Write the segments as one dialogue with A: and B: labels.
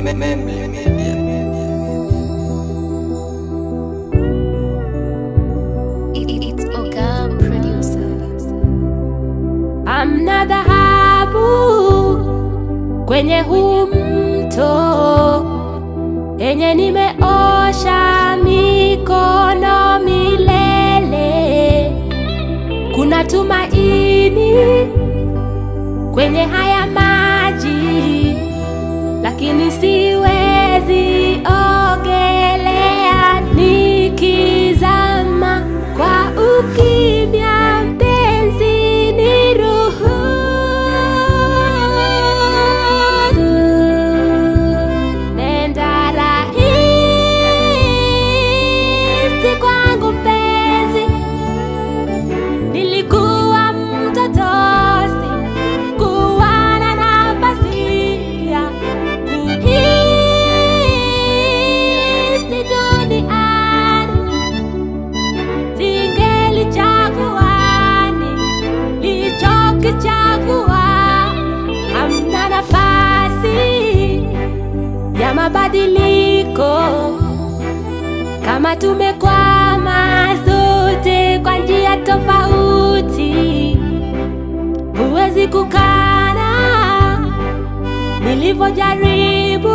A: Memle Media.
B: It- It's Oga producer.
C: Hamna dhahabu kwenye huu mto yenye nimeosha mikono milele. Kuna tumaini kwenye haya maji, lakini siwezi ogelea nikizama kwa ukimya. Mpenzi, niruhusu nenda rahisi kwangu mpenzi, nilikuwa mtoto sikuwa na nafasi ya kuhisi duniani, singelichagua nilichokichagua. Hamna nafasi ya mabadiliko kama tumekwama zote kwa njia tofauti, huwezi kukana nilivyojaribu,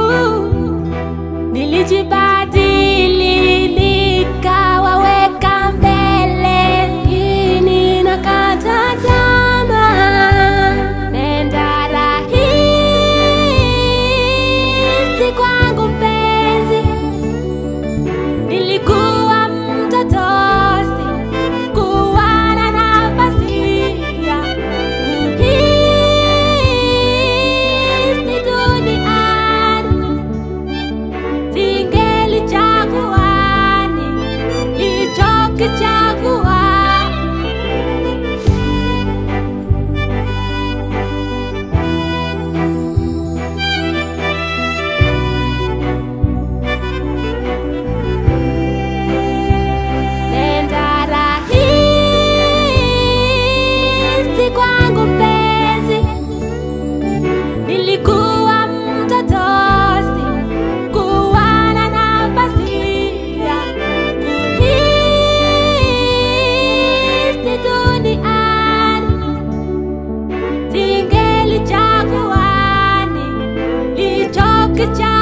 C: nilijibadili nikawaweka mbele, lakini nakata tamaa, nenda rahisi kwangu mpenzi Nilikuwa mtoto sikuwa na nafasi ya kuhisi duniani, singelichagua nilichokichagua. Nenda rahisi kwangu mpenzi, nilikuwa mtoto sikuwa na nafasi ya kuhisi duniani, singelichagua nilichokichagua.